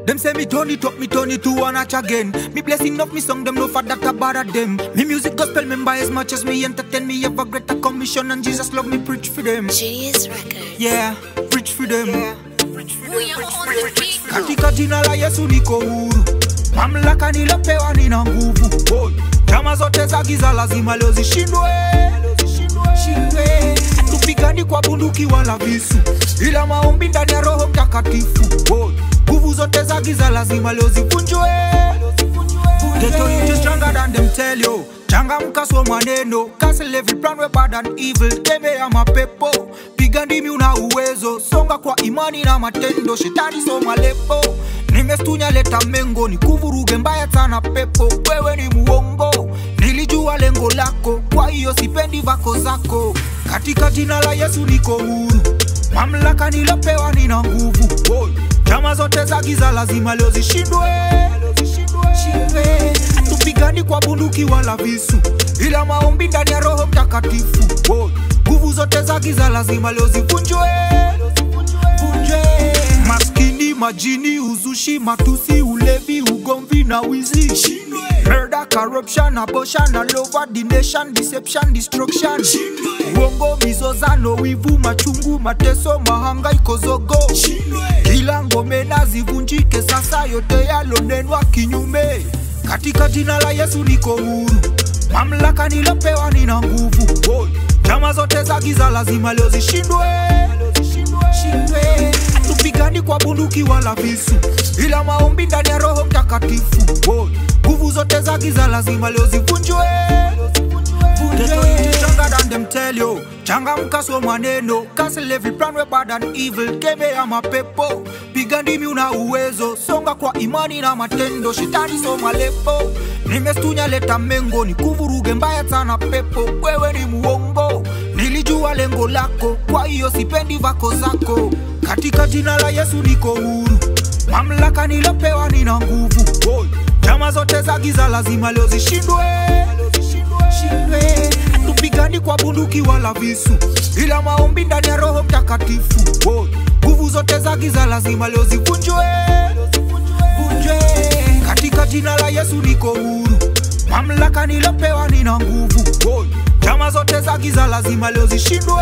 Them say me turn it up, me turn it to one notch again. Me blessing of me song, them no for that I bother them. Me music gospel member as much as me entertain me have a greater commission and Jesus love me preach for them. Genius Records. Yeah, preach for them. We are on the beat. Katika jina la Yesu niko huru, mamlaka nilopewa nina nguvu. Boy, Chama zote za giza lazima leo zishindwe, Shindwe. Hatupigani kwa bunduki wala visu, ila maombi ndani ya Roho Mtakatifu. Boy, Nguvu zote za giza lazima leo zivunjwe. Ghetto youth is stronger than them tell you. Changamka so maneno, cancel every plan we bad and evil. Tembea mapepo, piga ndimi una uwezo, songa kwa imani na matendo. Shetani so malepo, nimestunya leta mengo, nikuvuruge mbaya sana pepo. Wewe ni muongo, nilijua lengo lako, kwa hiyo sipendi vako zako. Katika jina la Yesu niko huru, mamlaka nilopewa nina nguvu. Boy, Chama zote za giza lazima leo zishindwe Shindwe. Hatupigani kwa bunduki wala visu, ila maombi ndani ya Roho Mtakatifu. Boy, Nguvu zote za giza lazima leo zivunjwe Vunjwe. Maskini, majini, uzushi, matusi, ulevi, ugomvi na wizi Murder, corruption, abortion, all over the nation, deception, destruction Uongo, mizozano, wivu, machungu, mateso, mahangaiko, zogo kila ngome na zivunjike sasa, yote yalonenwa kinyume. Katika jina la Yesu niko huru, mamlaka nilopewa nina nguvu. Boy, Chama zote za giza lazima leo zishindwe, Shindwe. Hatupigani kwa bunduki wala visu, ila maombi ndani ya Roho Mtakatifu. Boy, Nguvu zote za giza lazima leo zivunjwe Ghetto youth is stronger than them tell you. Changamka so maneno, cancel every plan we bad and evil. Kemea mapepo, piga ndimi una uwezo, songa kwa imani na matendo. Shetani so malepo, nimestunya leta mengo, nikuvuruge mbaya sana pepo. Wewe ni muongo, nilijua lengo lako, kwa hiyo sipendi vako zako. Katika jina la Yesu niko huru, mamlaka nilopewa nina nguvu. Boy, Chama zote za giza lazima leo zishindwe Shindwe. Hatupigani kwa bunduki wala visu, ila maombi ndani ya Roho Mtakatifu. Boy, Nguvu zote za giza lazima leo zivunjwe Vunjwe. Katika jina la Yesu niko huru, mamlaka nilopewa nina nguvu. Boy, Chama zote za giza lazima leo zishindwe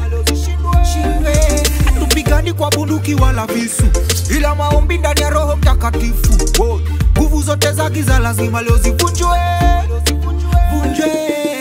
Shindwe. Hatupigani kwa bunduki wala visu, ila maombi ndani ya Roho Mtakatifu. Boy, Nguvu zote za giza lazima leo zivunjwe Vunjwe.